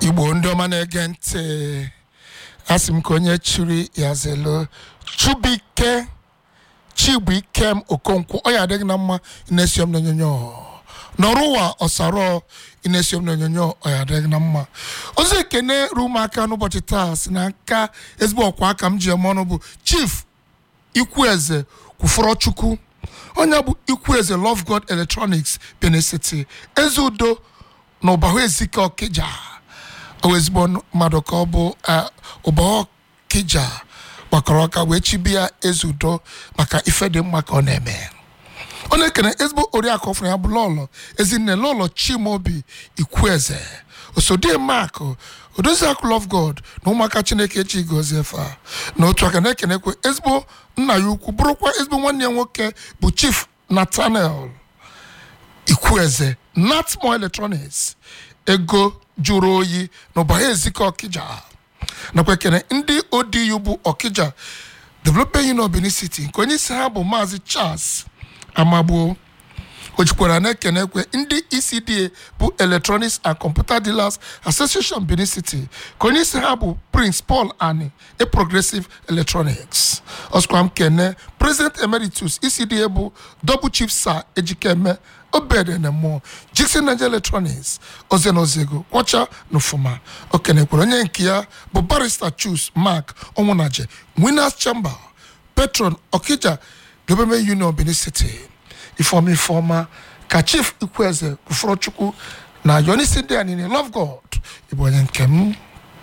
igbo ndị ọma na-ege ntị asị m ka onye chiri ya zelo chubike chibuikem okonkwo ọ ya adịghị na mma na-esi m n'onyonyo nọrọ ụwa ọsarọ na-esi m n'onyonyo ọ ya adịghị na mma ozi ekene ruo m aka n'ụbọchị taa si na nka ezigbo ọkwa aka m ji eme ọnụ bụ chief ikwueze kwufọrọ chukwu onye bụ ikwueze love god electronics benin city eze udo na ụbahụ ezike ọkịja o ezigbo mmadụ ka ọ bụ ụbahụ ọkịja gbakọrọ ọka wee chibia eze udo maka ife dị mma ka ọ na-eme ọ na-ekene ezigbo oriakụ ọfụrụ ya bụ lọlọ ezinne lọlọ chimobi ikwueze osodie mak odoziakụ love god na ụmụaka chineke echi gozie fa na otu aka na-ekenekwe ezigbo nna ya ukwu bụrụkwa ezigbo nwanne ya nwoke bụ chief nathaniel ikwueze natmo electronics ego jụrụ oyi na ụbagha ezike ọkịja nakwa ekene ndị odiyu bụ ọkịja development union benin city nke onye isi ha bụ maazị charles amagbuo o jikwara na-ekenekwe ndị ecda bụ electronics and computer dealers association benin city ka onye isi ha bụ prince paul ani a progressive electronics ọsịkwa m kene president emeritus ecda bụ double chief sir ejikeme obede na mmụọ jikson niger electronics oze na ozego kwọcha na ofuma o kenekwara onye nke ya bụ barrister chus mark onwunaje winners chamber patron okija government union benin city ifeọma ifeọma ka chief ikwueze kwufọrọ chukwu na yonisi ndị a niile love god ịbụ onye nke m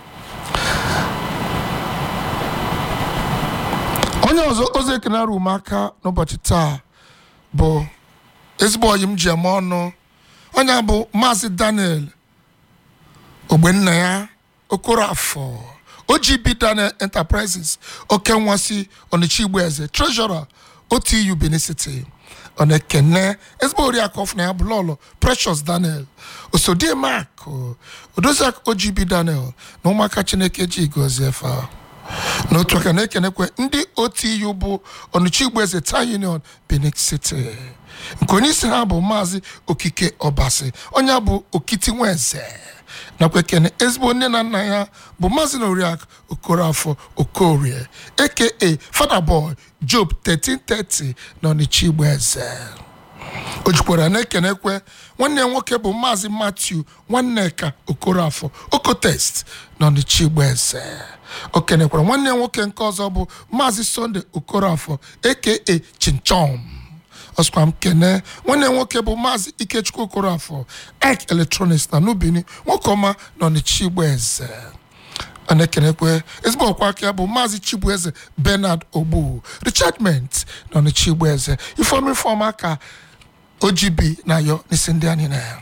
onye ọzọ ozi ekene arụ m aka n'ụbọchị taa bụ ezigbo ọyị m ji eme ọnụ onye bụ maazị daniel ogbenna ya okorafọ ogb daniel enterprises oke nwasị ọnịcha igbo eze treasurer otu benin city ọ na-ekene ezigbo oriakụ ọfụna ya bụ lọlọ precious daniel osodie mak odoziak ogb daniel na ụmụaka chineke ji gozie fa n'otu aka na-ekenekwe ndị otu bụ ọnịcha igbo eze ta union benin city nke onye isi ha bụ maazị okike ọbasi onye bụ okiti nweze nakwa ekene ezigbo nne na nna ya bụ maazị na oriakụ okorafọ okorie aka fada boy job 1330 na ọnịcha igbo eze o jikwara na-ekenekwe nwanne ya nwoke bụ maazị matthew nwanneka okorafọ okotest na ọnịcha igbo eze o kenekwara nwanne ya nwoke nke ọzọ bụ maazị sunday okorafọ aka chinchom ọsịkwa m kene nwanne nwoke bụ maazị ikechukwu okorafọ ek electronics na nubini nwoke ọma na ọnịcha igbo eze a na-ekenekwe ezigbo ọkwa aka ya bụ maazị chibueze bernard ogbu richardment na ọnịcha igbo eze ifeomi ifeọma ka ogb na yo n'isi ndị anyị na ya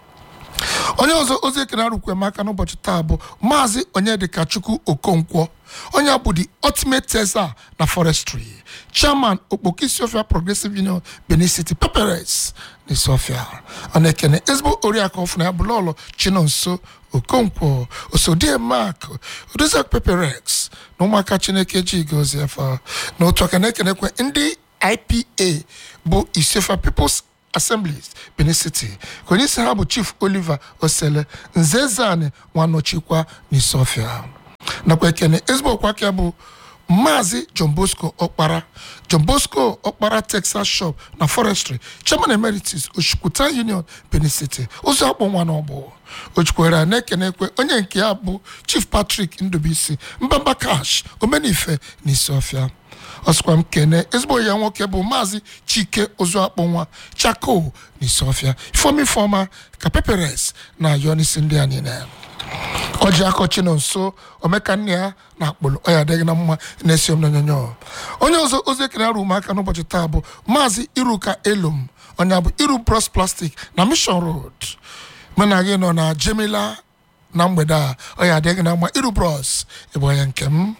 onye ọzọ ozi ekene arụkwe m aka n'ụbọchị taa bụ maazị onyedịka chukwu okonkwo onye bụ the ultimate tesa na forestry chairman okpoki sofia progressive union benin city peperes na sofia ọ na-ekene ezigbo oriakụ ọfụna ya bụ lọlọ chinonso okonkwo osodie mark odoziak peperex na ụmụaka chineke ji gozie fa na otu aka na-ekenekwe ndị ipa bụ isefa peoples assemblies benin city ka onye isi ha bụ chief oliver osele nzezani nwanọchikwa n'isofia nakwa ekene ezigbo ọkwa aka bụ maazị john bosco ọkpara john bosco ọkpara texas shop na forestry chairman emeritus oshukwuta union benin city ụzọ akpọ nwa n'ọgbọ ojukwere na-ekenekwe onye nke ya bụ chief patrick ndubisi mbamba cash omenife na isiofia ọsịkwa m kene ezigbo ya nwoke bụ maazị chike ozuakpọ nwa chako na isiofia ifeomi ifeọma ka peperes na ayọ n'isi ndị a niile ọjị akọchi nọ nso omeka nne ya na akpụlụ ọ ya adịghị na mma na-esi m n'onyonyo onye ọzọ ozi ekene arụ ụmụaka n'ụbọchị taa bụ maazị iruka elum onye bụ iru bros plastic na mission road mena gị nọ na jemila na mgbede a ọ ya adịghị na mma iru bros ịbụ onye nke m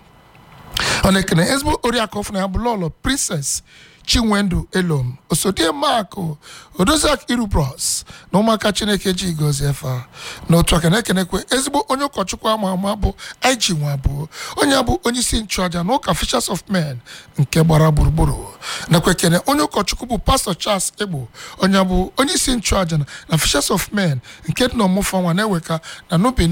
ọ na-ekene ezigbo oriakụ ọfụna ya bụ lọlọ princess chinwendu elom osodie makụ odoziak irubros na ụmụaka chineke ji gozie efa na otu aka na-ekenekwe ezigbo onye ụkọchukwu ama ama bụ ig nwa abụọ onye bụ onye isi nchụaja na ụka fishers of men nke gbara gburugburu nakwa ekene onye ụkọchukwu bụ pastọ charles egbo onye bụ onye isi nchụaja na fishers of men nke dị na ọmụfọ nwa na-eweka na nubini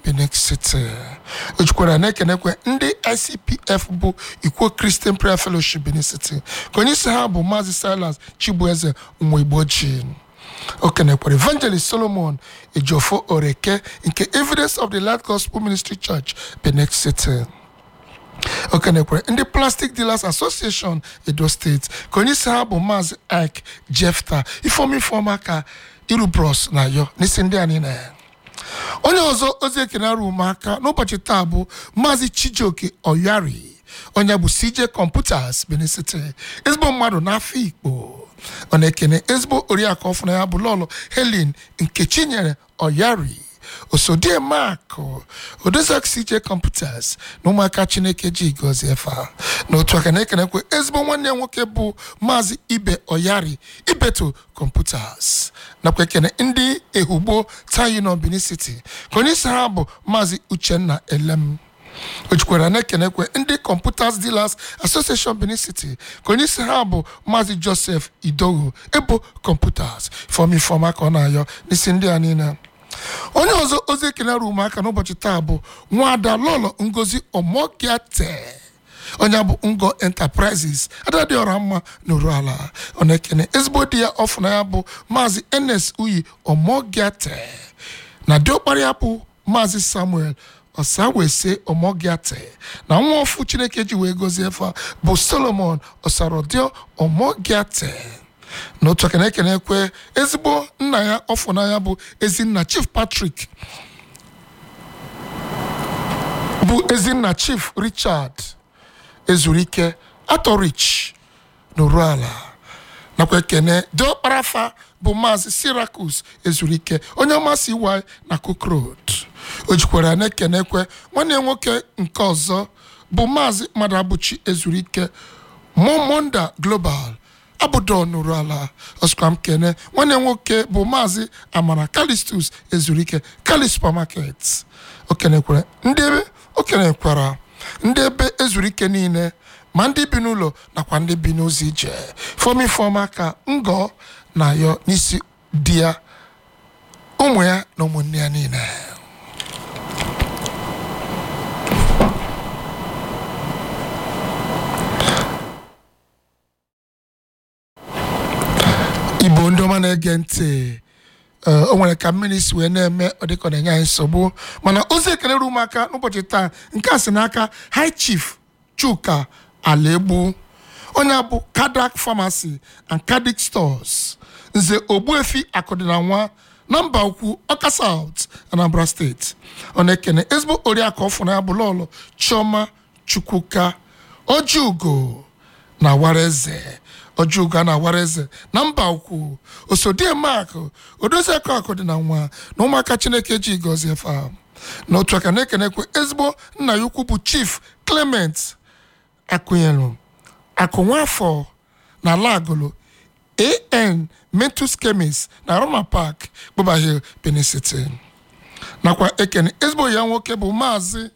benin city ojukwara na-ekenekwe ndị icpf bụ ikwo christian prayer fellowship benin city ka onye isi ha bụ maazị silas chibueze nwa igbo ji o kenekwara evangelist solomon ejofo oreke nke evidence of the light gospel ministry church benin city o kenekwara ndị plastic dealers association edo steeti ka onye isi ha bụ maazị ike jefta ifeoma ifeoma ka irubros na yo n'isi ndị a niile onye ọzọ ozi ekene arụ ụmụaka n'ụbọchị taa bụ maazị chijioke oyari onye bụ cj computers benin city ezigbo mmadụ n'afọ ikpo ọ na-ekene ezigbo oriakụ ọfụna ya bụ lọlọ helen nkechi nyere oyari osodie mak odozak cj computers na ụmụaka chineke ji gọzie fa n'otu aka na-ekenekwe ezigbo nwanne ya nwoke bụ maazị ibe oyari ibeto computers nakwa ekene ndị ehugbo tayino benin city ka onye isi ha bụ maazị uchenna elem o jikwara na-ekenekwe ndị computers dealers association benin city ka onye isi ha bụ maazị joseph idogo ebo computers fọm ifọma ka ọ na-ayọ n'isi ndị a niile onye ọzọ ozi ekele rụ ụmụaka n'ụbọchị taa bụ nwada lọlọ ngozi omogiate onye bụ ngo enterprises adadị ọra mma n'oru ala ọ na-ekene ezigbo di ya ọfụna ya bụ maazị enes uyi omogiate na diọkpara ya bụ maazị samuel ọsawese omogiate na nwa ọfụ chineke ji wee gozie fa bụ solomon ọsarodio omogiate n'otu aka na-ekene ekwe ezigbo nna ya ọfụnanya bụ ezinna chief patrick bụ ezinna chief richard ezurike atorich n'oruala nakwa ekene diọkparafa bụ maazị syracuse ezurike onye ọmasị iwai na cook road o jikwara na-ekene ekwe nwanne ya nwoke nke ọzọ bụ maazị madabuchi ezurike momonda global abụdo nụrụ ala ọsụkwa m kene nwanne nwoke bụ maazị amara kalistus ezurike kali supermarket okenekwara ndị ebe okenekwara ndị ebe ezurike niile ma ndị bi n'ụlọ nakwa ndị bi n'ụzọ ije fọm ifeọma ka ngọ na yọ n'isi di ya ụmụ ya na ụmụnne ya niile igbo ndị ọma na-ege ntị ee, o nwere ka mmiri si wee na-eme ọ dịka ọ na-enye anyị nsogbu mana ozi ekele rụ ụmụaka n'ụbọchị taa nke a si n'aka high chief chuka alaegbu onye a bụ kadak pharmacy and cardiac stores nze ogbuefi akụdịna nwa na mba ukwu ọka south anambra steeti ọ na-ekene ezigbo oriakụ ọfụna ya bụ lọlọ chioma chukwuka ojiugo na wareze ojuga na wareze na mba ukwu osodie mak odoziakụ akụ dị na nwa na ụmụaka chineke ji gọzie fa n'otu aka na-ekenekwe ezigbo nna ya ukwu bụ chief clement akụnyelu akụ nwafọ na lagolo an mentus chemist na roma park gbụba hill benin city nakwa ekene ezigbo ya nwoke bụ maazị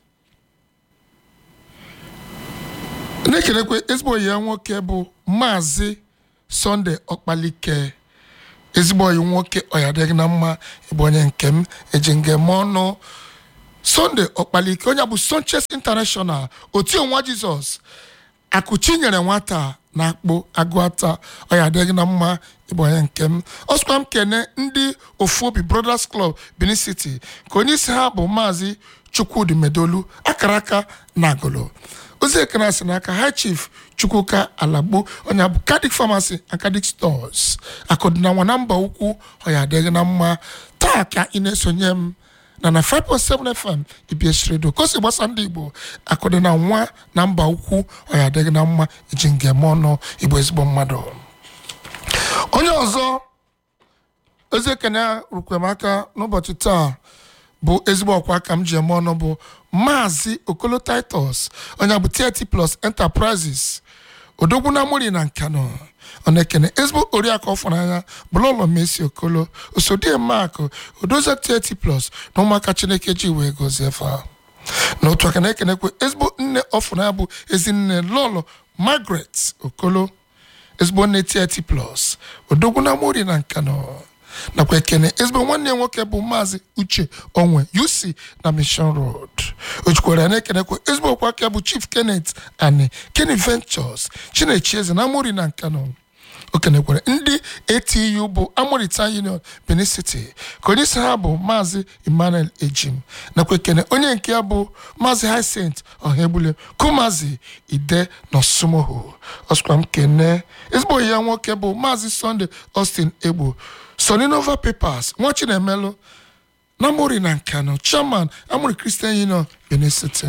na-ekelekwe ezigbo ya nwoke bụ maazị sọnde ọkpalike ezigbo oyi nwoke ọyadịghị na mma ịbụ onye nke m eji ngem ọnụ sọnde ọkpalike onye bụ sonches international otu nwa jizọs akụchi nyere nwata na akpụ agụata ọyadịghị na mma ịbụ onye nke m ọsụkwa m kene ndị ofu obi brothers club benin city ka onye isi ha bụ maazị chukwudi medolu akara aka na agụlụ ozi ekene si n'aka high chief chukwuka alagbo onye bụ cardiac pharmacy and cardiac stores akụdịna nwa na mba ukwu ọya adịghị na mma taa ka ị na-esonye m na na 5.7 fm ibs redio kosi gbasa ndị igbo akụdịna nwa na mba ukwu ọya adịghị na mma iji ngem ọnụ igbo ezigbo mmadụ onye ọzọ ozi ekene rukwem aka n'ụbọchị taa bụ ezigbo ọkwa aka m ji eme ọnụ bụ maazị okolo titus onye bụ 30 plus enterprises odogwu na mori na nkano ọ na-ekene ezigbo oriakụ ọfụnanya bụlụlọ mesi okolo osodie mak odozie 30 plus na ụmụaka chineke ji wee gozie fa n'otu aka na-ekenekwe ezigbo nne ọfụnanya bụ ezinne lọlọ margaret okolo ezigbo nne 30 plus odogwu na mori na nkano nakwa ekene ezigbo nwanne ya nwoke bụ maazị uche onwe uc na mission road o jikwara na-ekenekwa ezigbo okwu aka bụ chief kenneth ani kenny ventures chinechi eze na amori na nkano o kenekwara ndị atu bụ amorita union benin city ka onye isi ha bụ maazị emmanuel ejim nakwa ekene onye nke ya bụ maazị hyacinth ọhaegbule kumazi ide na osumoho ọsụkwa m kene ezigbo ya nwoke bụ maazị sunday austin egbo soninova papers nwa chinemelu na amori na nkano chairman amori christian union benin city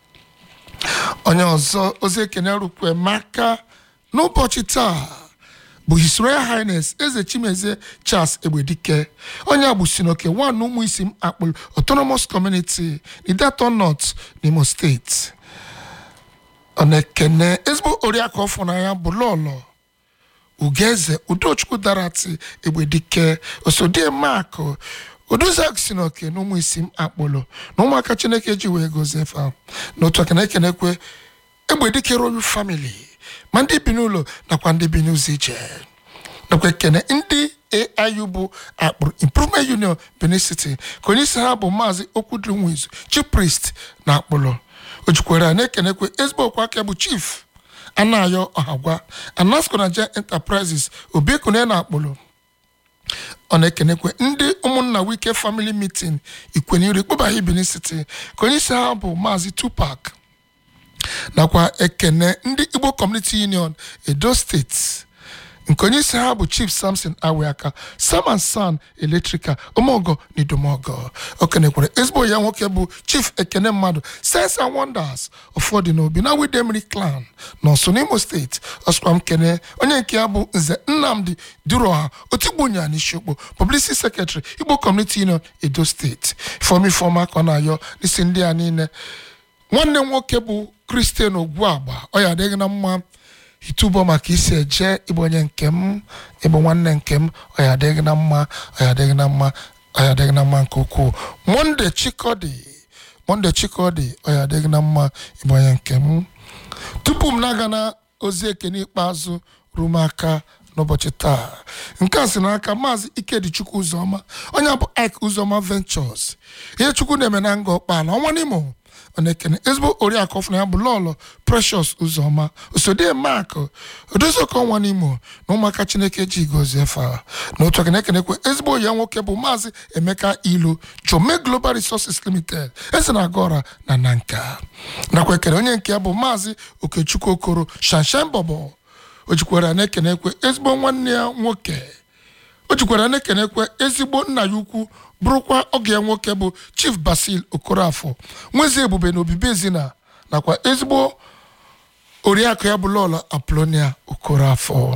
onye ọzọ ozi ekene rukwe maka n'ụbọchị taa bụ his royal highness eze chimezie charles egbedike onye agbusinoke one ụmụ isi m akpụl autonomous community idato north n'imo steeti ọ na-ekene ezigbo oriakụ ọfọ na ya bụ lọlọ ugeze udochukwu darati egbedike osodie makụ odozak si n'oke na ụmụ isi m akpụlụ na ụmụaka chineke ji wee gozie fa n'otu aka na-ekenekwe egbedike royal family ma ndị bi n'ụlọ nakwa ndị bi n'ụzọ ije nakwa ekene ndị aiu bụ akpụrụ improvement union benin city ka onye isi ha bụ maazị okwudrinwizu chief priest na akpụlụ o jikwara na-ekenekwe ezigbo okwu aka bụ chief anayo ọhagwa anasco naija enterprises obiekune na akpụlụ ọ na-ekenekwe ndị ụmụnna wike family meeting ikwenyere kpọbaghị benin city ka onye isi ha bụ maazị tupac nakwa ekene ndị igbo community union edo steeti nke onye isi ha bụ chief samson aweaka sam and san electrical omogo na idomogo o kenekwara ezigbo ya nwoke bụ chief ekene mmadụ sense and wonders ụfọdụ n'obi na widemri clan na ọsọ n'imo steeti ọsụkwa m kene onye nke ya bụ nze nnamdi duroha otigbunya n'isiokpo publicity secretary igbo community union edo steeti fọmi fọma ka ọ na-ayọ n'isi ndị a niile nwanne m nwoke bụ kristian ogwuagba ọ ya adịghị na mma itubo maka isi eje ịbụ onye nke m ịbụ nwanne nke m ọ ya adịghị na mma ọ ya adịghị na mma ọ ya adịghị na mma nke ukwuu monde chikodi monde chikodi ọ ya adịghị na mma ịbụ onye nke m tupu m na-aga na ozi ekene ikpeazụ ruo m aka n'ụbọchị taa nke a si n'aka maazị ikedichukwu ụzọma onye bụ ik ụzọma ventures ihe chukwu na-eme na nga ọkpala ọnwa n'imo ọ na-ekene ezigbo oriakụ ọfụna ya bụ lọlọ precious ụzọma osodie mak odoziụka ọnwa n'imo na ụmụaka chineke ji gozie fa na otu aka na-ekenekwe ezigbo ya nwoke bụ maazị emeka ilu jome global resources limited eze na agora na nanka nakwa ekene onye nke ya bụ maazị okechukwu okoro shanshan bọbọ o jikwara na-ekenekwe ezigbo nwanne ya nwoke o jikwara na-ekenekwe ezigbo nna ya ukwu bụrụkwa oge ya nwoke bụ chief basil okorafọ nwezi ebube na obibi ezina nakwa ezigbo oriakụ ya bụ lọlọ aplonia okorafọ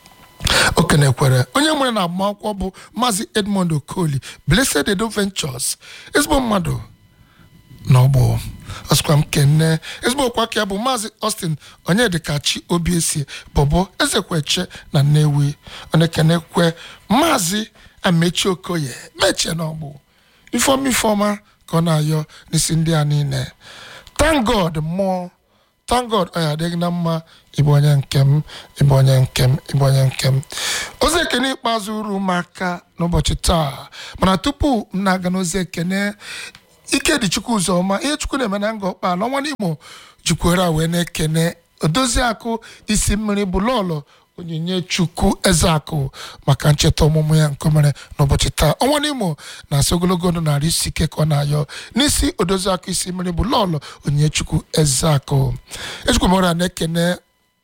o kenekwere onye nwere na agbamakwụkwọ bụ maazị edmond okoli blessed edo ventures ezigbo mmadụ n'ọgbọ ọsịkwa m kene ezigbo okwu aka ya bụ maazị austin onyedikachi obiesie bọbọ ezekweche na nnewi ọ na-ekenekwe maazị amechi okoye mechie n'ọgbụ ifeọma ifeọma ka ọ na-ayọ n'isi ndị a niile thank god mmụọ thank god ọ ya adịghị na mma ịbụ onye nke m ịbụ onye nke m ịbụ onye nke m ozi ekene ikpeazụ uru m aka n'ụbọchị taa mana tupu m na-aga n'ozi ekene ike dị chukwu ụzọma ihe chukwu na-eme na nga ọkpala ọnwa n'imo jikwere wee na-ekene odozi akụ isi mmiri bụ lọlọ onyinye chukwu ezeakụ maka ncheta ọmụmụ ya nke o mere n'ụbọchị taa ọnwa n'imo na-asị ogologo ndụ narị isi ike ka ọ na-ayọ n'isi odozi akụ isi mmiri bụ lọlọ onyinye chukwu ezeakụ ejikwamara na-ekene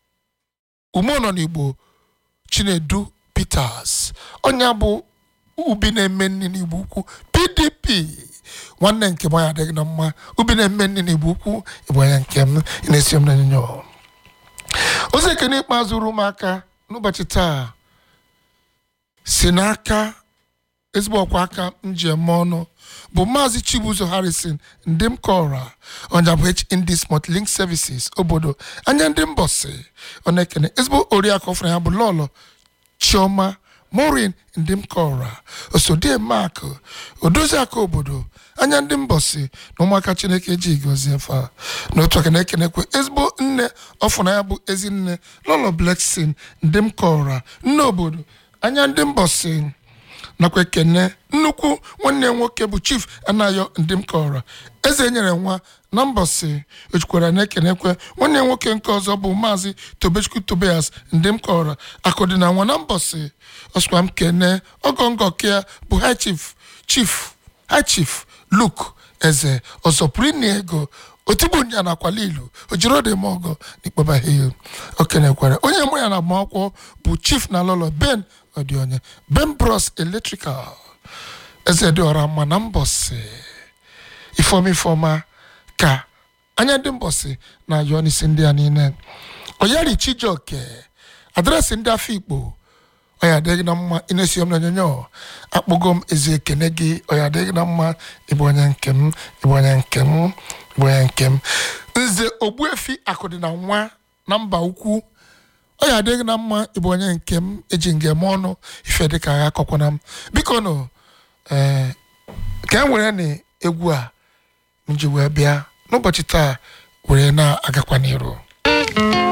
ume nọ n'igbo chinedu peters onye bụ ubi na-eme nri n'igbo ukwu pdp nwanne nke m ya adịghị na mma ubi na-eme nri n'igbo ukwu ịbụ onye nke m ị na-esi m n'onyinyo ozi ekene ikpeazụ ru m aka n'ụbọchị taa si n'aka ezigbo ọkwa aka njem ọnụ bụ maazị chibuzo harrison ndị m kọra ọnya bụ hndis motlink services obodo anya ndị mbọsị ọ na-ekene ezigbo oriakụ ọfụna ya bụ lọlọ chioma morin ndị m kọra osodie mak odozi aka obodo anya ndị mbọsị na ụmụaka chineke ji gozie fa n'otu aka na-ekenekwe ezigbo nne ọfụna ya bụ ezi nne lọlọ bleksin ndị m kọra nne obodo anya ndị mbọsị nakwa ekene nnukwu nwanne ya nwoke bụ chief anayo ndị m kọrọ eze nyere nwa na mbọsị ojukwara na ekenekwe nwanne ya nwoke nke ọzọ bụ maazị tobechukwu tobias ndị m kọrọ akụdị na nwa na mbọsị ọsụkwa m kene ọgọngọ kea bụ high chief chief high chief luke eze ọzọ pụrụ ịnye ego otigbu nya na akwala ilu ojirodịmọgọ n'ikpọbahie okenekwara onye mụ ya na agbamakwụkwọ bụ chief na lọlọ ben ọdịonye ben bros electrical eze dị ọra mma na mbọsị ifeọma ifeọma ka anya ndị mbọsị na-ayọ n'isi ndị a niile oyari chijioke adreesị ndị afọ ikpo ọya adịghị na mma ị na-esi m n'onyonyo akpọgo m ezi ekene gị ọya adịghị na mma ịbụ onye nke m ịbụ onye nke m ịbụ onye nke m nze ogbuefi akụdị na nwa na mba ukwu ọya adịghị na mma ịbụ onye nke m eji ngem ọnụ ife dịka agha akọkwana m biko nụ ee ka e nwere na egwu a m ji wee bịa n'ụbọchị taa were na-agakwa n'iru